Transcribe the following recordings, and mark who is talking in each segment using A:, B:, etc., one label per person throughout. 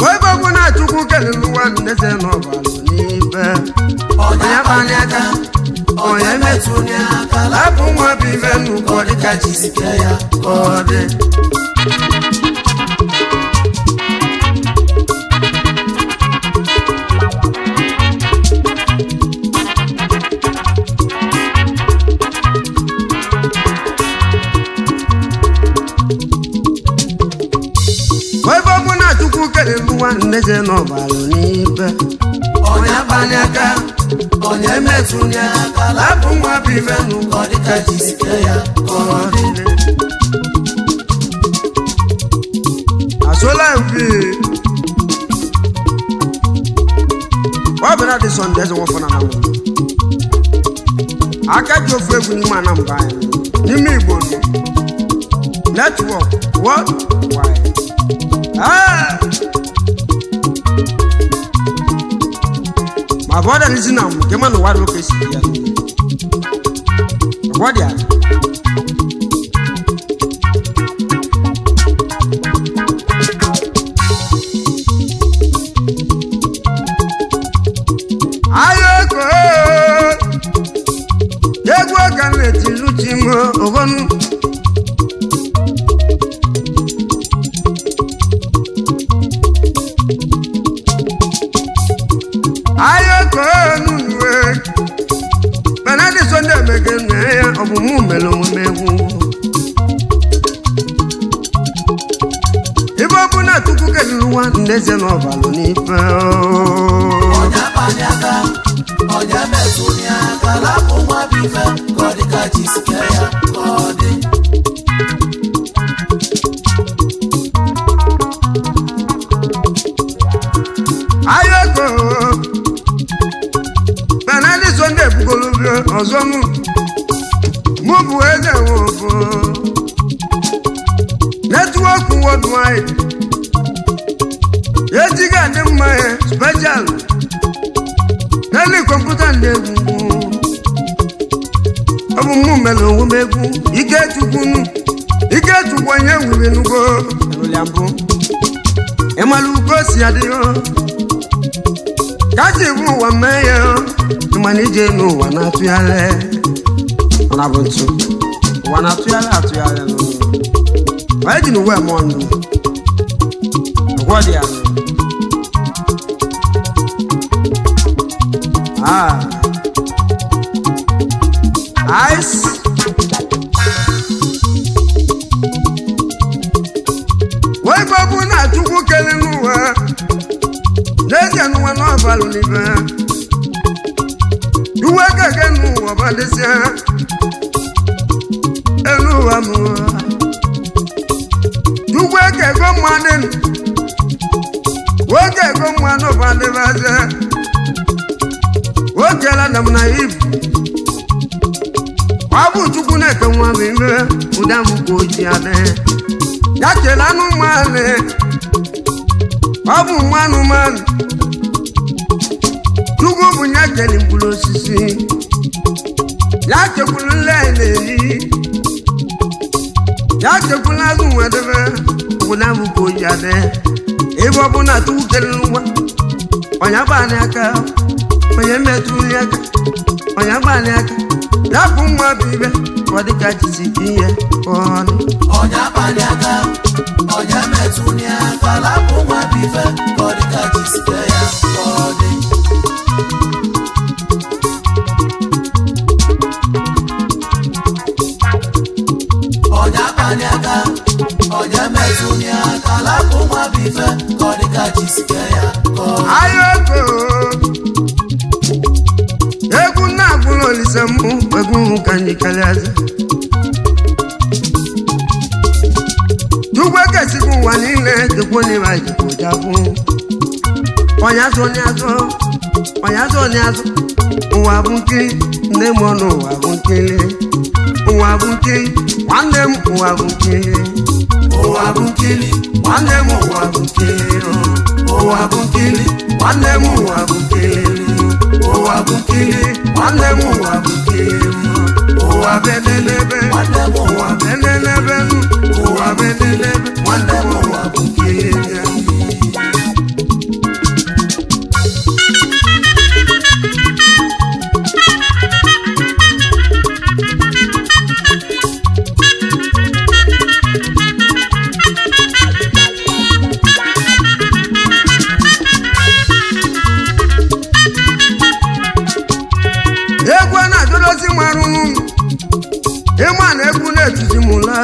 A: ebe ọ bụ na chukwu kelere ụwa ndeze n'ọbalụ n'ibe
B: onye abalị aka onye metụ onye aka
A: lapụ nwa bụ ibe nnukwu dịka chi si
B: sike ya
A: ka ọ dị ebe ọ bụ na chukwu kelere ụwa ndeze n'ọbalụ n'ibe
B: onye abalị aka onye metụ onye aka lapụ nwa bụ ife n'ụkọ dịka chi sike ya ka ọ dị
A: asola mfi ọ bụ na dị sọnde eze nwọfọ na anamụ aka ji ofu egwu n'ime anambra anyị n'ime igbo nọ netwọk wọd wide Ah! ma bụ ọdara isi na mụ nke mana ụwa dị oke si ya ọgwọ dị ala ayoko egwu ọka na-etilu chi m oghonu ayoko nunuwe benadi sonde emege nne ya ọbụmụ mere omume egwu ibe ọ bụ na chukwu keliri ụwa ndeze n'ọbalụ n'ife
B: onye abalị aka onye metụ onye aka lapụ nwa bụ ife ka ọ dịka chi sike ya ka ọ dị
A: ayoko benadi sonde ebugolubio ọzọ mụ mụ bụ eze nwobo netwọk wọdwid ejighị adị mma ya speshal n'elu kọmputa ndị egwu ọ bụ mụ mere onwe m egwu ike chukwunu ike chukwu onye nwere nugo erụlịa mbụ ịmara ugo si adịghị ka ji bụ ụwa mee ya ịmana ije n'ụwa na-atụgharị ọ na bụ ntu ụwa na-atụgharị atụgharị n'ụwa onye ji n'uwe mụọ ndụ ọgwọ dị ya Ah. Ice. wee gbagbu na chukwu kele n'ụwa n'ezie n'ụwa n'ọbalụ n'ibe iwe gege n'ụwa badịsịa elu ụwa m chukwu ekego mmadụ nwoke ego mmadụ badịbazie nwoke la na m na ibu ọ bụ chukwu na-eke nwa bụ ime ụda m ka oji adị ya kele anụmanụ ọ bụ nwa anụmanụ chukwu bụ ya kele mkpụrụ osisi ya chekwuru nle na-eri ya chekwuru azụ nwedebe ụda m ka oji adị ebe ọ bụ na chukwu kele nwa onye gbalị aka onye metụli aka onye gbalị aka rapụ nwa bụ ibe ka ọ dịka jisi ihe ka ọ dị
B: onye abalị aka onye metụ onye aka lapụ nwa bụ ife ka ọ dịka chi sike ya ka ọ dị onye abalị aka onye metụ onye aka lapụ nwa bụ ife ka ọ dịka chi sike ya ka ọ dị
A: ayoko egwu na-agwụla olise mbụ egwu ka anyị kalịaza chukwu ekesighị ụwa niile dịkwa n'ime anyị jikwojakwu onye azụ onye azụ onye azụ onye azụ ụwa bụ nkiri nne m ọnụ ụwa bụ nkiri ụwa bụ nkiri nwanne m ụwa bụ nkiri
B: ụwa bụ nkili
A: nwanne m ụwa bụ nkiri
B: ụwa bụ nkili
A: nwanne m ụwa bụ nkiri
B: ụwa bụ nkili
A: nwanne m ụwa bụ nkiri ụwa bedelebe
B: nwanne m ụwa
A: ụwa bedelebe ụwa bedelebe
B: nwanne m ụwa bụ nkili
A: mụla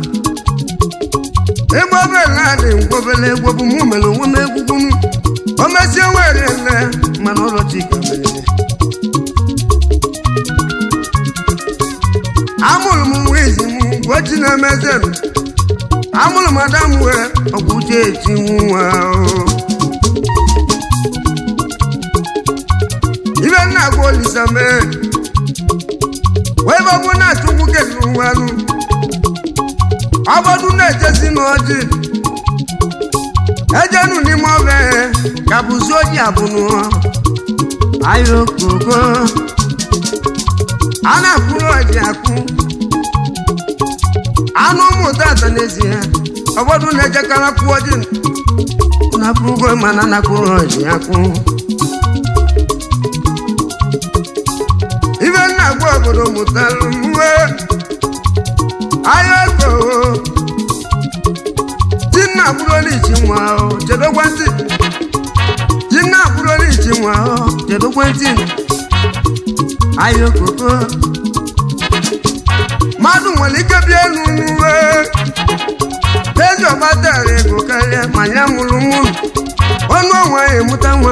A: ebe obele adị ngwobele egwu bụ mụ mere onwe m egwugwu m o mesie were nne mana ụlọ chika merere amụrụ m nwa izi m gwochi na-emeze m amụrụ m ada m wee ọgwụ uche eti nwa ibe nna agwa olisa mee wee bọbụ na-achụkwu kedụ nwanụ ọbọdụ na-ejezi n'ọjị ejenu n'ime ọbịa ka bụzi oji abụnụ ayokoko a na-akwụrụ ọjị akwụ anụ ụmụta ata n'ezie ọbọdụ na-ejekara kwụ ọjị na-akwụgo mana na-akwụrụ ọjị akwụ ibe nna gwa obodo mụtalụ mwe ayoko ji nna bụrụ ichi nwa ahụ chedokwa ntị ji nna bụrụ ichi nwa ahụ chedokwa ntị ayokoko mmadụ nwere ike bịa elu n'uwe ezi ọgbatara ego karịa ma ya mụrụ mụrụ ọnụ ọnwa ya emụta nwa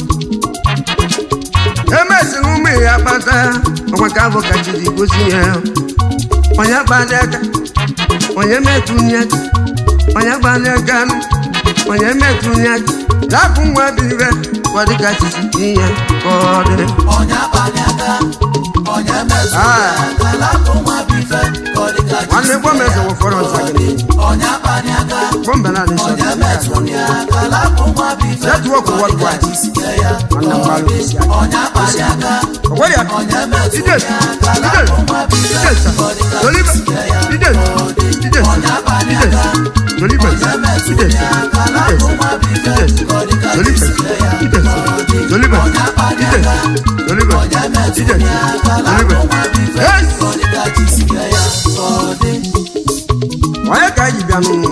A: emesịrị ụmụ ya kpata ọkwa ka abụ kachi ji gosi ya onye gbalị aka onye metụnye aka onye gbalị aka nụ onye metụnye aka lapụ nwa bụ ibe kwa dịka chichi ihe ka ọ dị
B: onye abalị aka onye mezu
A: Ah.
B: aka lapụ nwa bife ka ọ dịka chi
A: nwanne
B: si
A: gwa m eze
B: ya
A: wefọrọ nsagịrị
B: onye abalị aka
A: gbọmbe na adịsọ
B: onye metụ ya aka lapụ nwa bife
A: Network
B: ka ọ dịka
A: worldwide.
B: chi si ya
A: Nwanne m gbalụ isi aka.
B: onye abalị aka
A: ọgwọ ya
B: onye metụ
A: ide
B: ya aka
A: ide
B: lapụ nwa bife
A: ide sa
B: ka ọ dịka chi
A: dolibe
B: si ya
A: ide ide sa
B: onye abalị
A: ide
B: aka
A: sa dolibe
B: onye metụ
A: ide
B: ya
A: sa
B: aka
A: ide
B: lapụ
A: sa
B: nwa bife
A: ide sa
B: ka ọ dịka chi
A: dolibe
B: si ya
A: ide sa dolibe
B: onye abalị
A: ide
B: aka
A: dolibe
B: onye metụ
A: ide
B: ya aka
A: sa
B: lapụ
A: dolibe
B: nwa bife
A: Yes!
B: ka ọ dịka chi si ya ka ọ dị
A: onye ka anyị bịa n'ụlọ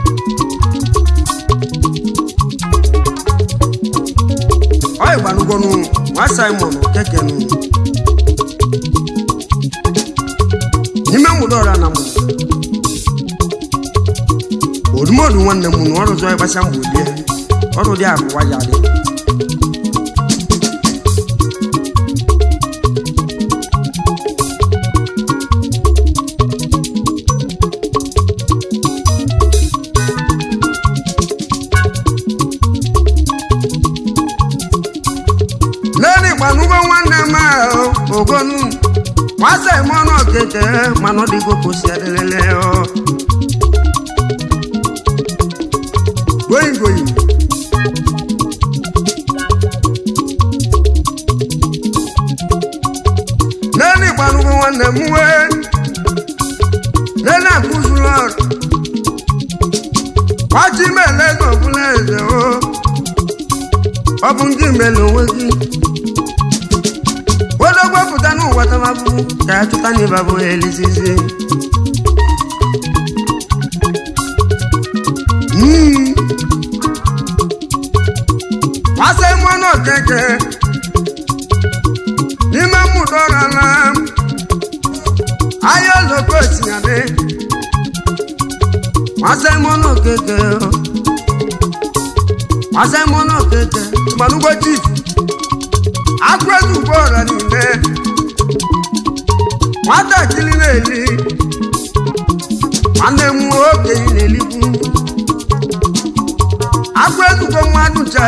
A: onye gbanugonu nwa simon kekenu n'ime mgbede ọra na mụ odumodu nwanne m na ọrụ zọ ịgbasa mgbe olie ọrụ dị abụwa ya dị lẹ́ni ìpànúgbọ́ nwanne m ahụ ogonu nwasa ìmọ̀nà ọ̀kẹ́kẹ́ mana ọ dịgo kò sí ẹlẹ́lẹ́lẹ́ ọ. goyin goyin. lẹ́ni ìpànúgbọ́ nwanne m wee lẹ́ni àkúzùlọ wájú mẹ́lẹ́gàn fúnlẹ̀ ẹ̀sẹ̀ o ọ bụ ndị mere onwe gị odogbo pụta n'ụwa tamabụ ka ya chụta n'ịba bụ elizizi Mm. Masị mmanụ okeke n'ime mmụta ọrala ahịa oloko osinyadị Masị mmanụ okeke Masị mmanụ okeke gbanugbo chief agwezi ugbo ọra niile nwatakịrị na-eli nwanne m okenye na-elikwu agwezugbo mmadụ che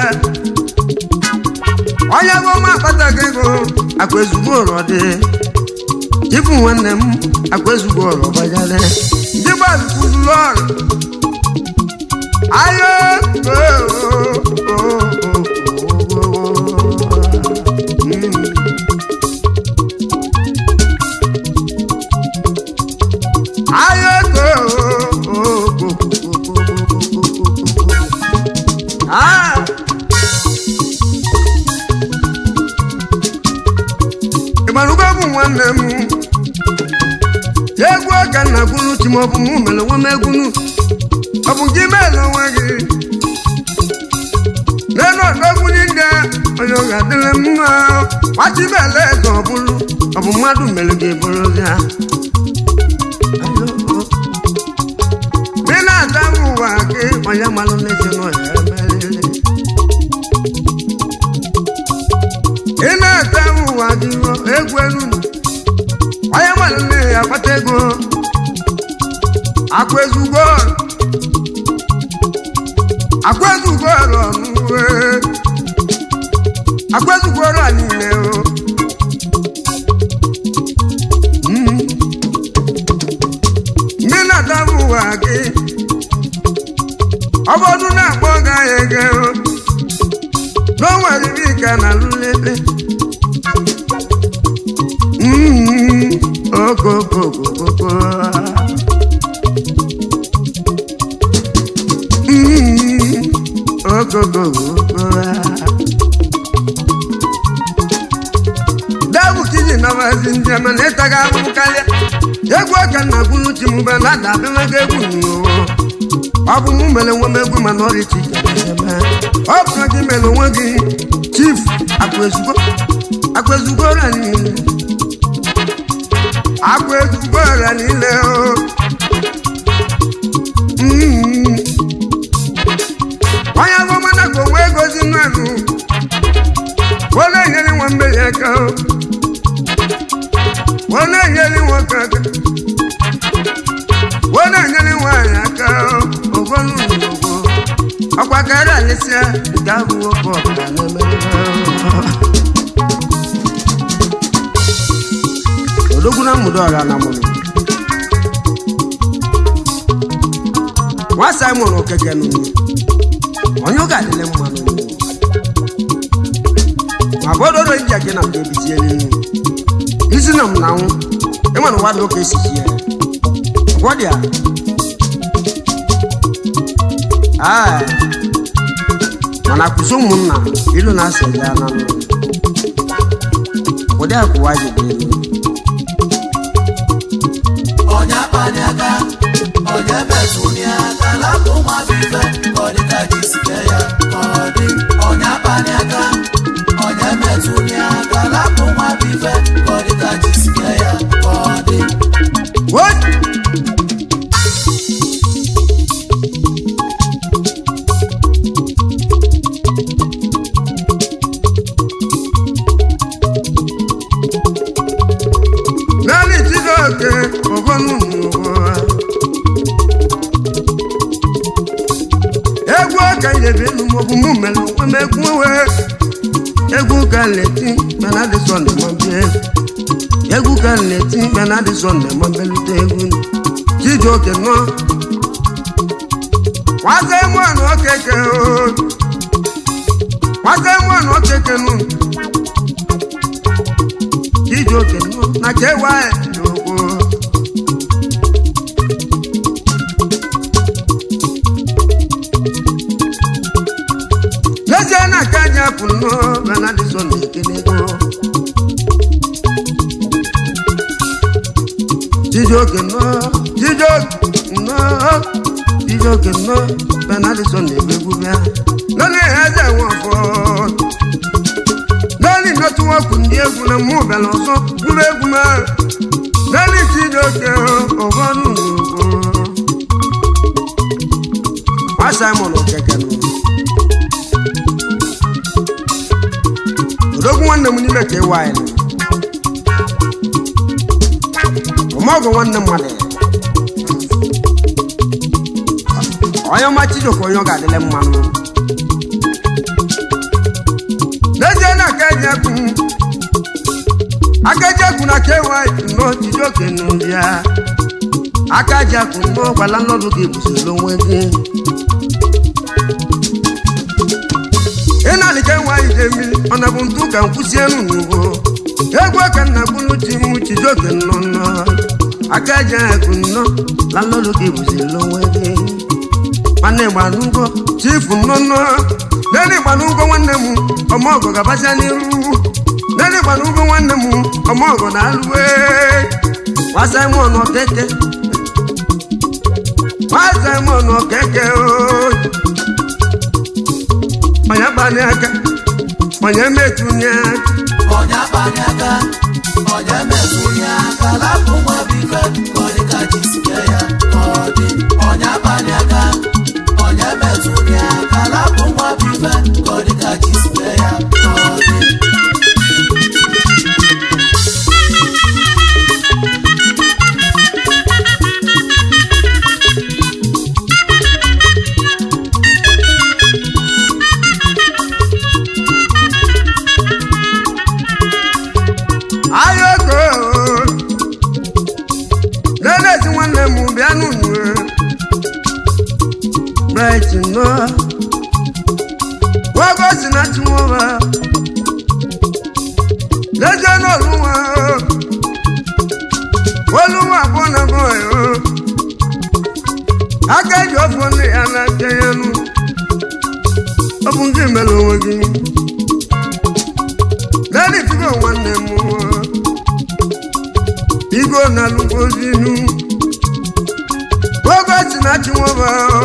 A: onye bụ ọma akpataghị ego akwezugbo ọrọ dị jibu nwanne m akwezugbo ọrọ gbajere ndị gbazụkwuzuru ọrụ ayo Ah! ịgbarugo bụ nwanne m egwu ọka nna gwunu chi ma ọ bụ mụ mere onwe m egwunu ọ bụ gị meela onwe gị n'elu ọdọgwunye ndị a, onye ọ ga-adịrị m mma gbachi meela eze ọ bụrụ ọ bụ mmadụ mere gị bụrụ ya Alo, ụwa gị onye malụ n'ezi nọ ya emeriri ị na-ata ụwa gị egwu elu onye malụ nne ya akpata ego akwa ezugbo akwa ezugbo ọrụ ọnụ akwa ezugbo ọrụ a niile o Mm. ndị na-adaba ụwa gị ọ bụrụ na-akpọ gaghị ege n'onwere ibe ka na lulebe okokokokoko okokokoko dabu kiji na wazi ndị ama na ịtaga ahụhụ karịa egwu aka na gwulu chi mgbe na ada abịamaga egwu n'ụwa ọ bụ mụ mere nwe m egwu mana ọrịa chi ga-eme ọ bụrụ gị mere onwe gị chief akwaezugbo akwaezugbo ọrịa niile akwaezugbo ọrịa niile o Mm. onye bụ mana ka onwe egozi mmadụ wọ́n na-enyere nwa mmeri aka o. wọ́n na-enyere nwoke aka wọ́n na-enyere nwaanyị aka o. ogolu n'ugbo ọkwa karịa alịsịa nke abụ nwoke ọbara na-emerebe odogwu na mmudo ọra na mụrụ nwa simon okeke n'ugbo onye ọ ga-adịle mma n'ugbo ma bọdọdọ iji ake na mgbe ebitie n'elu isi na m na nwụ ịma na ụwadị ụka esi ji ya ọgwọ dị a Aa, mana kwụsị ụmụnna ilu na-asa eji ana nụ ụdị akwụwa ji dị elu
B: onye akpani aka onye metụni aka lapụ nwa bife ka ọ dịka ji sike ya ka ọ dị onye akpani aka onye metụni aka lapụ nwa bife ka ọ dịka ji sike ya ka ọ dị
A: What? Naanị Chijioke ọgọnụ n'ụwa. Egwu ọka ijebi elu maọbụ mụ mere onwe m egwu wee. Egwu ka nleti mana dị sọnde ma bịa egwu. egwu ka m na-eti mkpe na adị sọnde ma mbelute egwu Chijioke nọ nwaze mụanụ okeke o nwaze mụanụ okeke nụ Chijioke nọ na ka ewa n'okwu n'ezie na aka ji apụ nnọọ mgbe na adị sọnde ekele ego Chijioke nọ Chijioke nọ Chijioke nọ benadison na-emegbu bịa nọnị eze nwafọ nọnị nọtụwọkụ ndị egwu na mmụ bịara ọzọ gwuru egwu ma nọnị Chijioke ọgọnụ n'ugbo nwa Simon Okeke nọ odogwu nwanne m n'ime ka ịwa anyị ọmọgwụ nwanne mmadụ onye ọma Chijioke onye ọ ga-adịle mmanụ n'ezie na aka eji ekwu aka eji ekwu na kewa nnọọ Chijioke n'ụdị ya aka ji ekwu nnọọ gwala nnọdụ gị bụsiri onwe gị ị na-alịka nwa ije mmiri ọ na bụ ntụ ka nkwụsị elu n'ugbo egwu aka nna gbulu chi m Chijioke nnọ nnọọ aka ji ekwu nnọọ la nnọdụ gị bụsiri onwe gị nwanne gbanụgo chifu nnọnnọ nene gbanụgo nwanne m ọmọgọ gabasia n'iru nene gbanụgo nwanne m ọmọgọ na-alụwe nwa Simon Okeke nwa Simon Okeke ooo onye gbani aka onye metụnye aka
B: onye akpani aka onye metụni aka lapụ nwa bife ka ọ dịka ji sike ya ka ọ dị onye akpani aka metụrụ ya aka lapụ nwa bụ ife ka ọ dị ka chi si mee ya ka ọ dị
A: ayoko lelezi nwanne m bịa n'unu bright nọ wogo si na chinwoba leje n'oluwa oluwa abụọ na bọị aka eji ọfọ nne ya na-aka ya nụ ọ bụ ndị mere onwe gị lẹ́ni tí kò wọ́n nẹ̀ mú wọn. Igo na lugo sínú. Gbogbo ẹ̀sìn náà tí wọ́n bá ọ.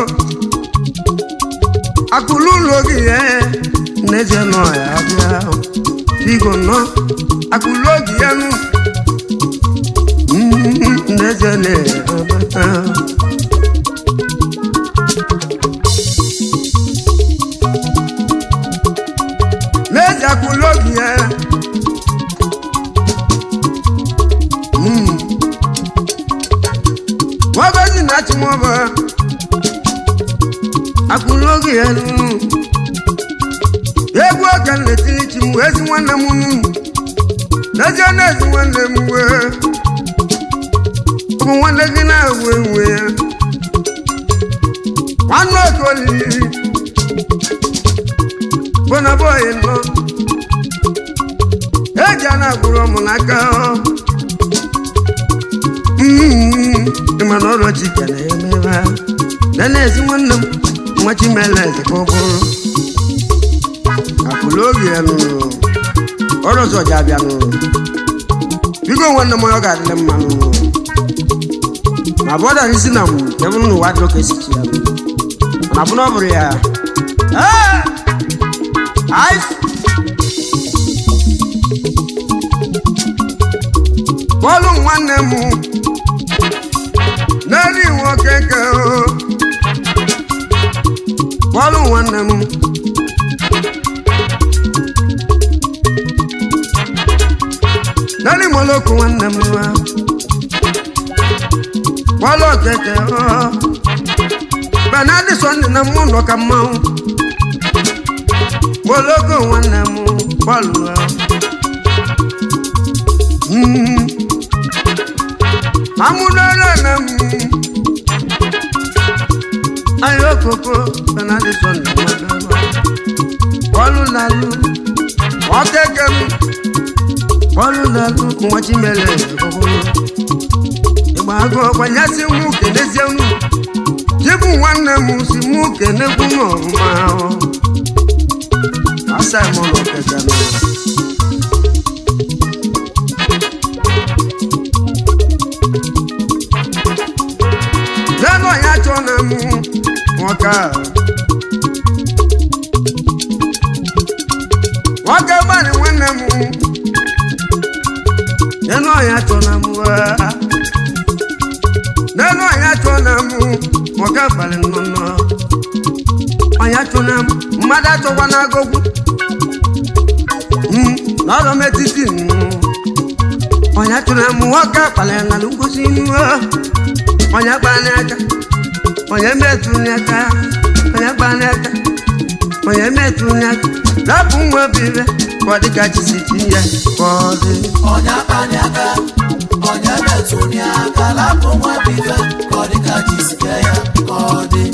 A: Àkùlù lórí ẹ̀ nẹ́sẹ̀ náà yà bíà. Igo náà àkùlù lórí ẹ̀ nù. Nẹ́sẹ̀ náà yà bíà. Nẹ́sẹ̀ àkùlù lórí ẹ̀. wọ́n bẹ́ sì náà tí wọ́n bọ̀ akụlógè ya nù egwu ọka na-etili chi m ezi nwanne m nù n'ezie na ezi nwanne m wee ụmụ nwanne gị na-ewu ewu ya nwanne oke olili bụ na bọyị nọ eji a na-agwụrụ ụmụ n'aka ọ ịma na ọrụ chike na-emebe na-ezi nwanne m nwa chimeleze ka ọ bụrụ akụlụ oge ya nụrụ ọrụ ọzọ ji abịa nụrụ biko nwanne m ọ ga-adịrị mma nụrụ ma bụ ọdara isi na nwuru ka bụrụ n'ụwa dịrọ ka esi chi ya mana bụ na ọ bụrụ ya Ee! Ice! bọ́ọ̀lù nwanne m n'elu nwoke ke o bọ́ọ̀lù nwanne m n'elu moloko nwanne m nwa bọ́ọ̀lù okeke o benadi sọnde na mụ nọ ka mmanwụ moloko nwanne m bọ́ọ̀lù o Mm. amúnára na mú ayé koko kanadi sọnù ọmọdé bọ́ọ̀lù lálù ọ̀kẹ́kẹ́ mu bọ́ọ̀lù lálù kùmọ̀tì mẹ́lẹ̀ ìkọ̀kọ̀rọ̀ ìgbà àgọ́ ọ̀gbanyásí mú kẹ̀lẹ́sẹ̀ nù jíbù nwanne m si mú kẹ̀lẹ́kù n'ọ̀rùmá ọ̀ asa ẹ̀mọ́ lọ kẹ̀kẹ́ nù. lẹ́nu ọ̀yá tó na mú wọn ká. wọ́n ká bá ní wọ́n na mú. lẹ́nu ọ̀yá tó na mú wá. lẹ́nu ọ̀yá tó na mú wọn ká balẹ̀ nọ́nà. ọ̀yá tó na mú mmadụ atọkwa n'agogwu. lọ́rọ̀ metiti nù. ọ̀yá tó na mú wọn ká balẹ̀ nà lókosi nù onye gba n'aka onye metụ n'aka onye gba n'aka onye metụ n'aka rapụ nwa bibe ka ọ dịka chisi chi ya ka ọ dị
B: ọnya kpani aka ọnya metụrụ ya aka lapụ nwa bụ ife ka ọ dị ka chi si kee ya ka ọ dị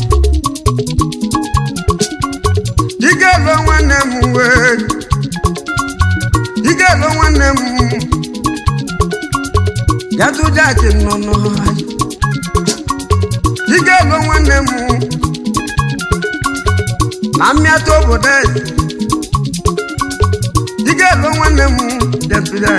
A: ike lụọ nwanne m wee ike lụọ nwanne m gatụ jaki nọ n'ọhịa ike lụọ nwanne m na mmịata obodo eze ike lụọ nwanne m depụta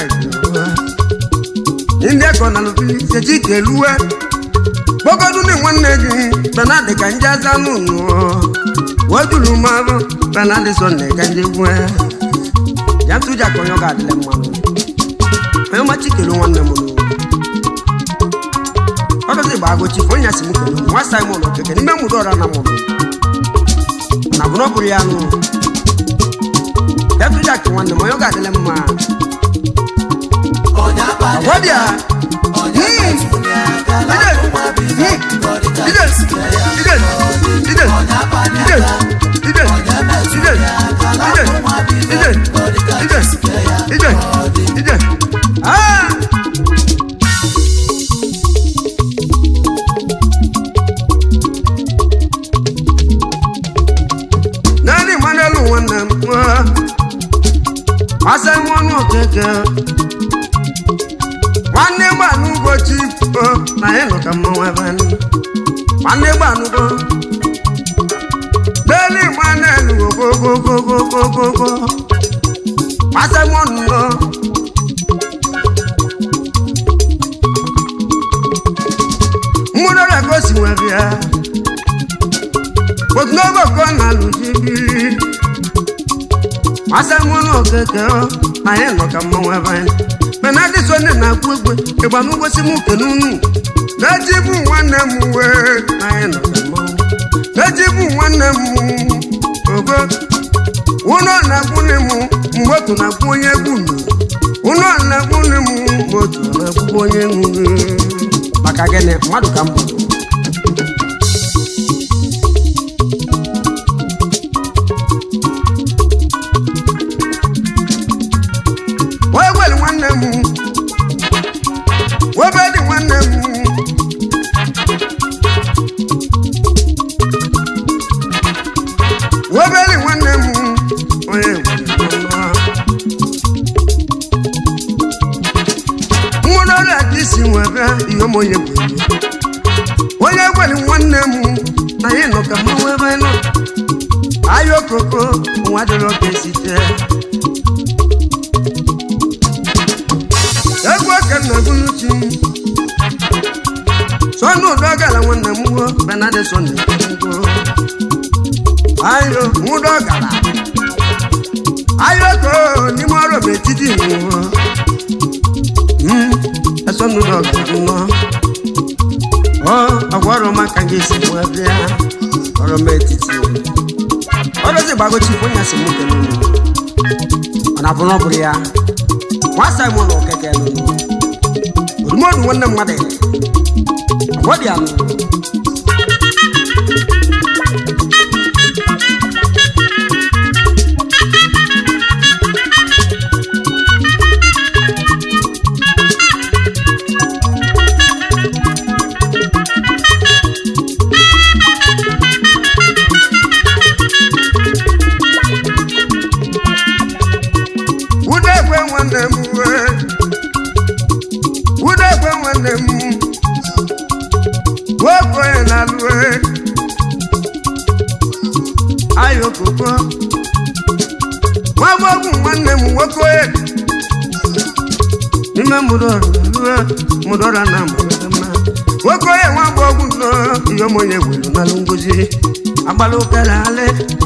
A: ndị akọ na lụbili sechi keluwe kpọgodu na nwanne gị benadị ka nje aza n'ụlọ wejuru mmanụ benadị sọnde ka nje gwe ya ntụja ka onye ọ ga-adịle mmanụ onye ọmachi kelu nwanne m n'ụwa ọdọzi gba agụchi ka onye asị m kelu nwa simon okeke n'ime mụrụ ọra na mụrụ abụrụ ọ bụrụ ya nụ efujak nwanne m onye ọ ga-adịle mma
B: onye akpali
A: agwa dị ya
B: onye metụli aka lapụ nwa bife ka ọ dịka
A: ide
B: jisike ya
A: ide ide
B: onye akpali
A: ide
B: aka
A: ide
B: onye metụli
A: ide
B: aka
A: ide
B: lapụ nwa bife
A: ide
B: ka ọ dịka
A: ide
B: jisike ya
A: ide ide ah naanị mmanụ nwanne m nwa gbasa m ọnụ okeke nwanne gbanụ ụbọchị o na ịnụ ka mmanwụ ebe anyị nwanne gbanụgo n'elu nwanne elu ogogogogogogogo gbasa m ọnụ nọ mmụrụ ọrịa ka o si nwe bịa otunogo ka ọ na-alụzi biri gbasa m ọnụ okeke o na ịnụ ka mmanwụ ebe anyị mana adị so nne na-akpụ egwe ịgba n'ụbọchị m kene unu na-eji bụ nwanne m wee na anyị nọ ka mmanwụ na-eji bụ nwanne m ogo ụlọ na-akwụnye m mgbe otu na-akwụ onye egwu unu ụlọ na-akwụnye m mgbe otu na-akwụ onye egwu maka gịnị mmadụ ka m bụ wee gwere nwanne m webe dị nwanne m webe dị nwanne m onye nwụrụ ọrịa ka isi nwebe ihe m onye bụ onye gwere nwanne m na anyị nọ ka mmanwụ ebe nọ ahịa okoko nwa dịrọ ka esite egwu oke nna bụnuchi sọnụ ụdọ gara nwanne m wo benade sọnde ngo ayo nwụdọ gara ayo ko n'ime ọrụ bụ etiti nwụọ esọnụ ụdọ gara nnọ ọ agwa ọrụ maka gị si nwa bịa ọrụ m etiti ọrụzi gbagochi fonya si mụ kele unu ọ na bụrụ ọ bụrụ ya nwa simon okeke nụnụ odumodu nwanne mmadụ agwọ dị anụ udekwe nwanne m wee udekwe nwanne m nwoke onye na-alụ ayokoko nwagbogwu nwanne m nwoke onye n'ime mụdọrọ lue mụdọrọ na mụdọrọ mma nwoke onye nwagbogwu nọ ihe omonye were nalụ ngozi agbala ụkara ale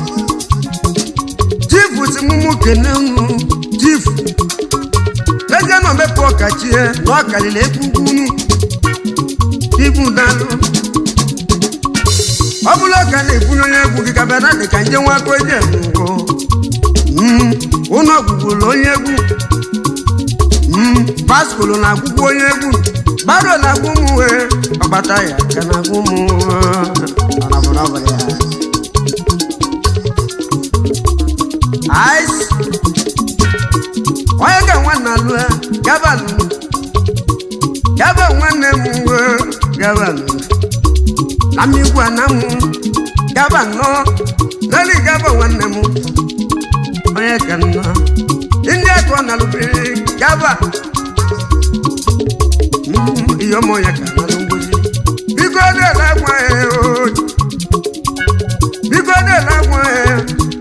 A: chifu si mụmụ kene unu chifu eze nọ mepụ ọkachie na ọkalili ekwugwunu ibu dalụ ọ bụla ọka na-ebunye onye egwu gị ka bịara dị ka nje nwa aka oje n'ugwo ụlọ ọgwụgwụrụ onye egwu baskolo na-agwụgwụ onye egwu baro na-agwụ m wee ọgbata ya ka na-agwụ m ice onye ka nwanne alụ ya gabalụ gaba nwanne m wee gabalụ na mmigwu anamụ gaba nnọọ leli gaba nwanne m onye ka nnọọ ndị akọ nalụbiri gaba Mm, ihe ọmụ onye ka nalụ ngozi biko dela gwa ya o biko dela gwa ya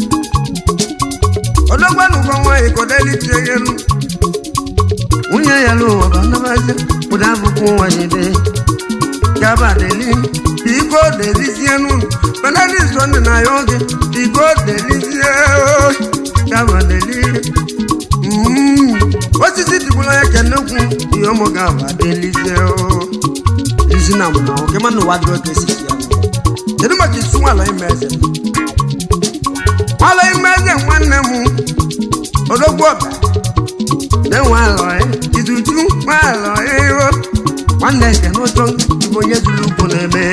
A: odogbanugbo nwaanyị kodelitie ya elu nwunye ya n'ụwa bụ anabazi ụda abụkwu nwanyị dị gaba deli biko delizie n'ụlọ mana ndị so ndị na ya oge biko delizie o, gaba deli Mm, osisi dịgbula ya kenekwu ihe ụmụ gaba delizie o izi na mụna oge mana ụwa dịrị oke sisi ya kedu maka isu nwala ime eze ọlụ ime eze nwanne m odogwu ọba na-enwe alọ ya izuchu nwa alọ ya iro nwanne nke n'ụjọ bụ onye zuru ugwu na-eme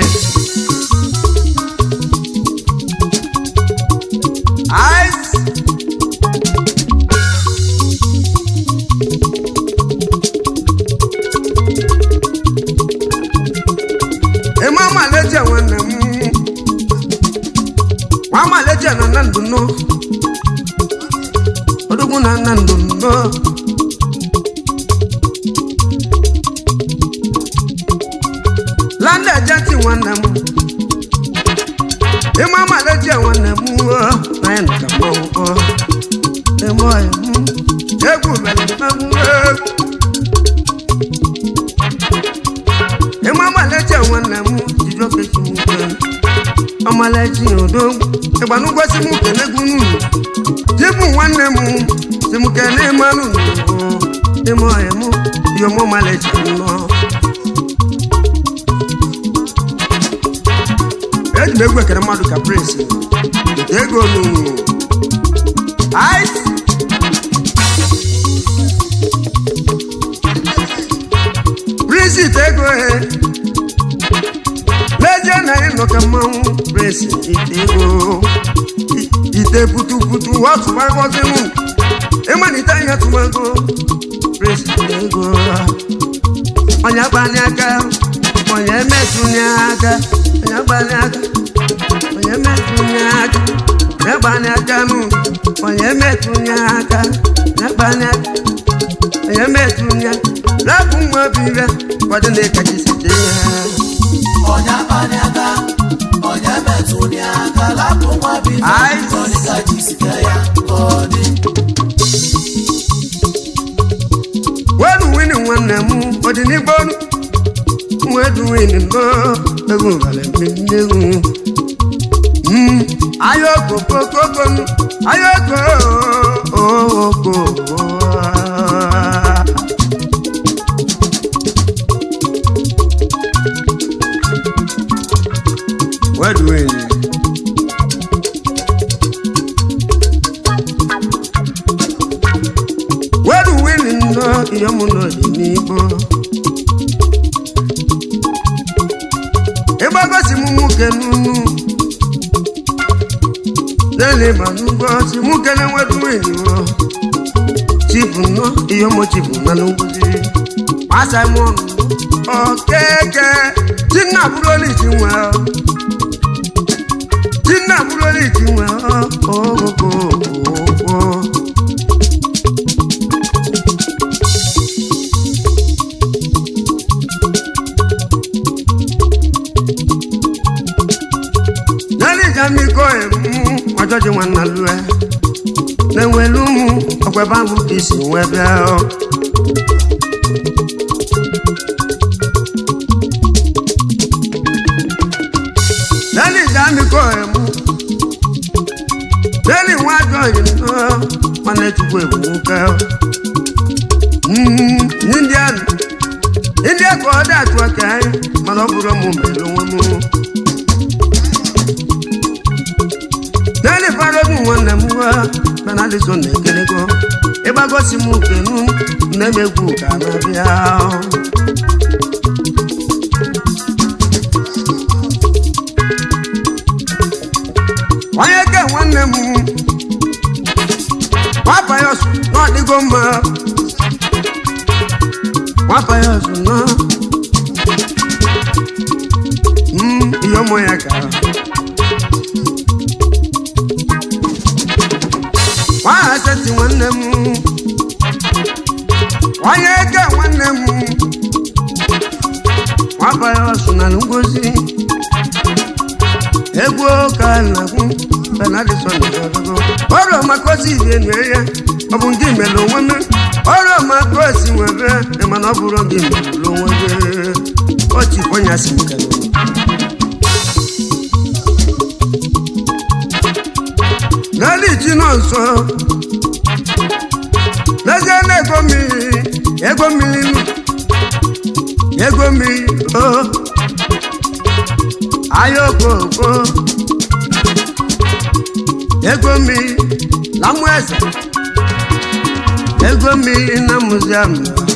A: ice eme amaleje nwanne m nwa amaleje na na ndụ nọ odogwu na na ndụ nọ landa ejenti nwanne m eme amaleje nwanne m na ya nka mọgwụ eme ọya m egwu mere mmanwụ egwu eme amaleje nwanne m jiri ofe chi m nke ọmaleji odo ịgbanụgwọsi m kenegwu n'unu jibu nwanne m si m kene mmanụ n'ugbo ime ọya m yọmụ maleji nnọọ eji m egwu ekere mmadụ ka prince weta ego n'unu ice prince ite ego he n'ezie na anyị nọ ka mmanwụ prince ite ego I- ite putuputu ọtụmagozi m ịmalite anya tụmago prince ite ego onye agbani aka onye metụnye aka onye agbani aka onye metụnye aka onye agbani aka nụ onye metụnye aka onye agbani aka onye metụnye rapụ nwa bibe kwado na ịkachasite ya
B: onye akpani aka onye metụli aka lapụ nwa bife
A: Aịs.
B: kọdịka jisike ya ka ọ dị
A: wedu wini nwanne m ọdịnigbo wedu wini no egwu vale mmegwu ayoko kokoko ayoko oko wedu wini wedu wini no iyomu n'ọdịnigbo ịgbagosi m nwoke n'unu nene ma n'ugbo si nwoke na-enwedu wini o chifu nọ iyomu chifu na n'ugbozi masa m ọnụ okeke tinna bụrụli ji nwe tinna bụrụli ji nwe ogogo n'alịja mmikọ emu ọjọjị nwanna lue na-enwelu ụmụ ọkwebe ahụ ka isi nwee bịa ọ. n'alịja mmikọ emu n'eli nwa ajọ yiri nọ nwanne chukwu ebu nwoke ọ. Mm, n'india india ka ọ dị atụ aka anyị mana ọ bụrụ mụ mere onwe mụ n'elu farogu nwanne m nwa benadison na-ekelego ịgbagosi m ukenu na-emegwu ka na-abịa onye ke nwanne m nwapa ya ọsụ na ọdịgo mma nwapa ya ọsụ na Mm, ihe ụmụ ya gara nwaanyị aseti nwanne m onye eke nwanne m nwabaghị ọsụ na ngozi egwu ka na-ekwu benadison ọgụgụ ọrụ maka osi ibe nue ya ọ bụ ndị mere onwe m ọrụ maka osi nwebe mana ọ bụrụ ndị mere onwe gị ochi onye si m kere n'elu iji nọ nso n'ezie na ego mmiri ego mmiri ego mmiri o ahịa okoko ego mmiri na mmụ eze ego mmiri na muziam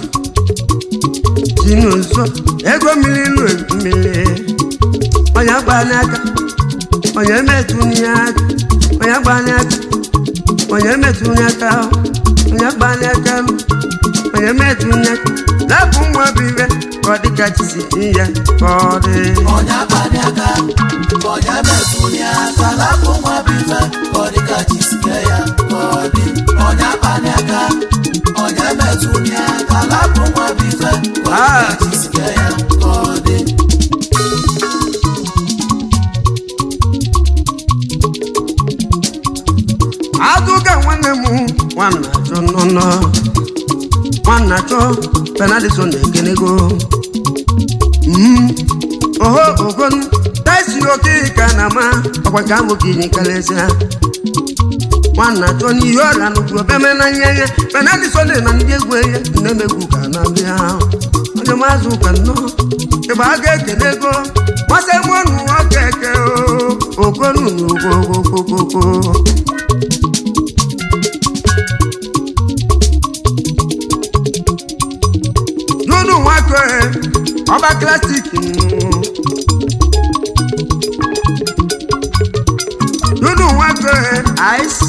A: si n'ụzọ ego mmiri nụ mmiri onye gbanye aka onye metụnye aka onye gbanye aka onye metụnye aka onye gbanye aka onye metụnye aka lapụ nwa bụ ibe ka ọ dịka chisi ya ka ọ dị
B: onye akpani aka onye metụli aka lapụ nwa bụ ife ka ọ dịka jisike ya ka ọ dị onye akpani aka onye metụli aka lapụ nwa bụ ife ka ọ
A: Ah.
B: dịka jisike ya ka ọ dị
A: azụga nwanne m nwanna chọ nnọnọ nwanna chọ penadison ekenego Mm, oho ogon taisi oke ka na ma ọkwa ka amụ ka inye kalesịa nwanna chọ n'ihe ọrịa nnukwu obeme na nye ihe penadison na ndị egwu ihe nnemegwu ka na bịa onye mazụ ka nnọọ ịgba a ga-ekele ego masị mụnụ nwoke eke ogonu n'ogogogogoko nínú wọn kọ ẹ ọba classic nínú wọn kọ ẹ ice.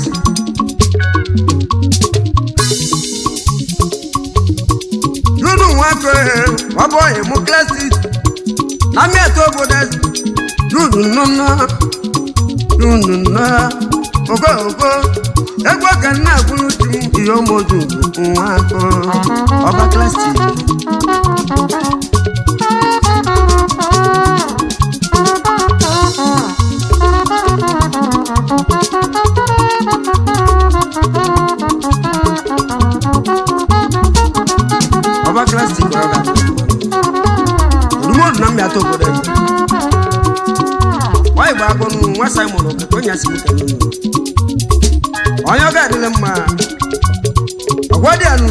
A: nínú wọn kọ ẹ ọbọ ìmú classic lámì ẹtọ bọdẹ dúdú nùnà dúdú nùnà ògo ògo ẹgbẹ́ kan náà kúrú tí ìyọ́mọdún wọn kọ ọba classic. ọba klasị gwara ga odumodu na mmịata obodo eze nwanyị gba agụ nụ nwa simon okeke onye asị nwoke nụ onye ọ ga-adịle mma ọgwa dị anụ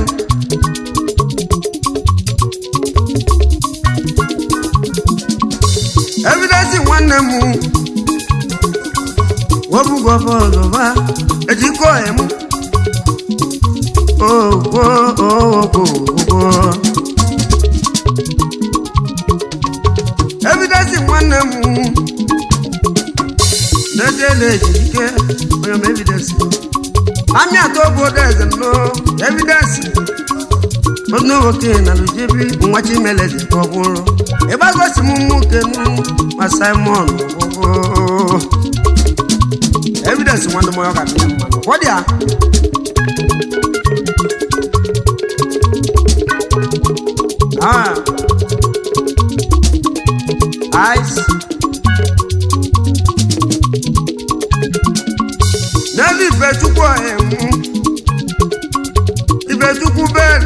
A: evidensi nwanne m wobugo bọlụba ejikọ emu ogwo ogwo ogwo evidensi nwanne m na-ejele ejike onye m evidensi amị atọ obodo eze nọ evidensi onye nwoke na lujebi nwa chimeleze ka ọ bụrụ ịgbagosi m nwoke nụ ma simon ọgwụgwụ evidensi nwanne m onye ọ ga-adị mma ọ dị ya Ah. Ice. N'ebe Ifechukwu emu. Ifechukwu bẹ́ẹ̀.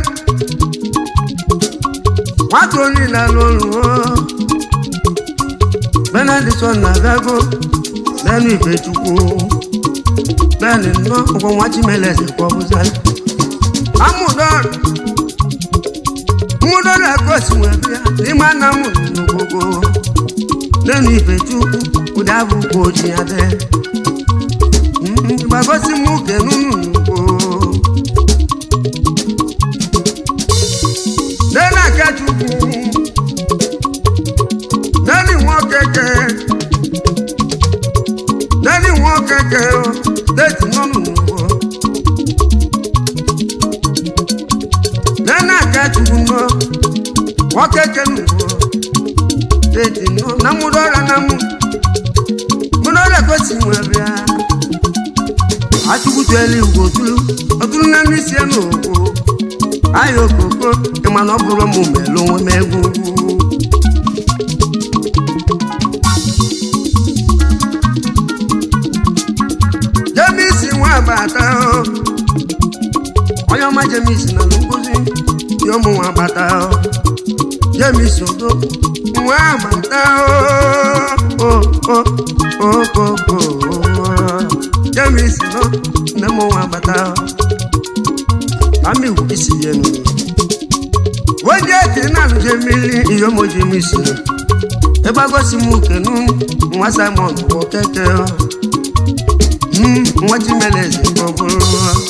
A: Nwata onye na-alụ ọrụ o. Benedictson na-agago n'elu Ifechukwu. Bẹ́ẹ̀ni nnọọ ọgwọ nwa Chimeleze ka ọ bụzala. Amụdọrọ mmụdọ na-egosi nwere ya n'ime ana m n'ogogo n'elu ife chukwu ụdị abụkwa oji ya dị gbagosi m uke n'unu n'ugbo n'elu aka chukwu n'elu nwoke ke n'elu nwoke ke steeti nọ n'ugbo nana akachukwu nọ nwoke kenugbo teti nọ na mụdọra na mụ mụdọra gosi nwebịa achụkwutuelu igwe otulu otulu na ndị sie n'ogbo ahịa okoko ịmana ọ bụrụ mụ melu onwe m egwu jemisi nwa agbata o onye ọma jemis na nkụzi dị ụmụ nwa agbata jemis odo nwa agbata okoko jemis nọ nne m nwa agbata ka m iwu isi ya enu wodi eti na alụje mmiri ihe ụmụ jemis ịgbagosi m ukenu nwa simon bụ keke Mm, nwa chimeleze ka ọ bụrụ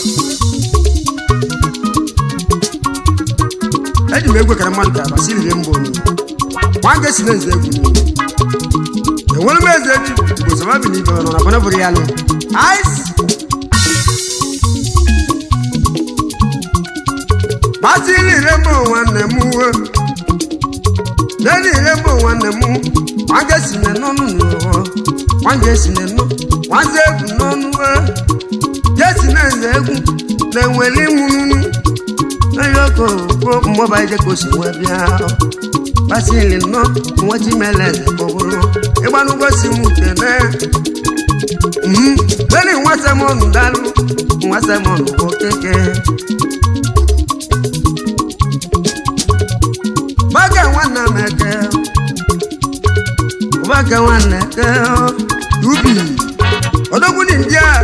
A: eji m egwe kara mmadụ ka basiri mba onye nwa ga si na nze egwu enwere m eze ji gbozoma bi n'ibe ọnụ na bọna bụrụ ya nụ ice basiri rembo nwanne m uwe lẹ́ni ìrẹ́bù wọn nà mú wọn jẹ́ sinẹ̀ nọ́nù nìyọ̀ wọn jẹ́ sinẹ̀ nọ́ wọn jẹ́ egwu nọ́nù wẹ́ jẹ́ sinẹ̀ ǹzẹ̀ egwu lẹ́wẹ̀lì múnú lẹ́yìn ọkọ̀ kó mmọba jẹ́ kó sì wẹ́ bíá basili nọ wọ́n ti mẹ́lẹ̀ kọ̀ọ̀rọ̀ ìgbanúgbọ́ sí mu tẹ̀lẹ́ lẹ́ni wọ́n sẹ́ mọ́nù dálú wọ́n sẹ́ mọ́nù kọ́ kéke. Baka nwanne m eke Baka nwanne eke Ubi Odogwu ni ndị a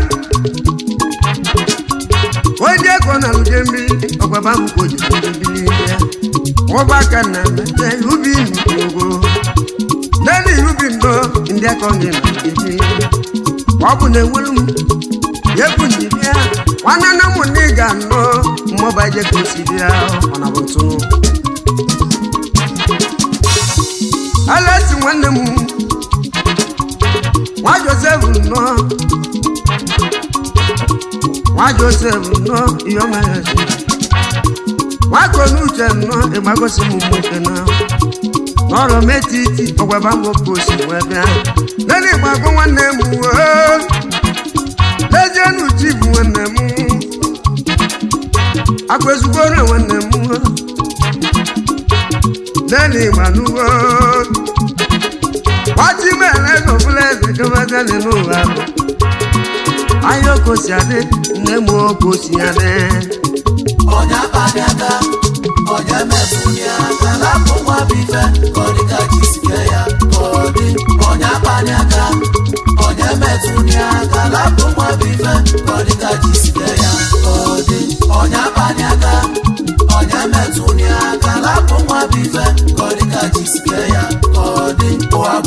A: Onye eko na luje mmiri Ọgbaba m ka o ji mmiri ya Ọgbaka na mete ubi n'ugbo Nani ubi ndo ndị eko nye na mmiri Ọ bụ na enwere m Yebu ndị bịa Nwanne na mụ na ị ga-anọ Mmọba je ka o si bịa Ọ na bụ ntụnụ alesi nwanne m nwa josef nọ nwa josef nọ ihe ọma ya ezi nwa konuche nọ ịgbagosi m nwoke na n'ọrụ metiti ọgwaba nwoke osi wee bịa nene ịgbago nwanne m woo lezienu chi bụ nwanne m akwa ezugbo na nwanne m lẹ́nu ìgbàlúwọ́. wọ́n ti bẹ̀rẹ̀ lọ fúlẹ̀sì kí wọ́n tẹ́ nínú wa. ayọ̀ kò sí adé ní mo kò sí adé.
B: ọ̀nyá bani aka ọ̀nyá mẹ́fù ni aka lápò wọn bí fẹ́ kọ́ni ká jí síkẹ́ ya kọ́ni. ọ̀nyá bani aka ọ̀nyá mẹ́fù ni aka lápò wọn bí fẹ́ kọ́ni ká jí síkẹ́ ya kọ́ni. ọ̀nyá bani aka ọ̀nyá mẹ́fù ni aka lápò wọn bí fẹ́ kọ́ni ká jí síkẹ́ ya kọ́ni.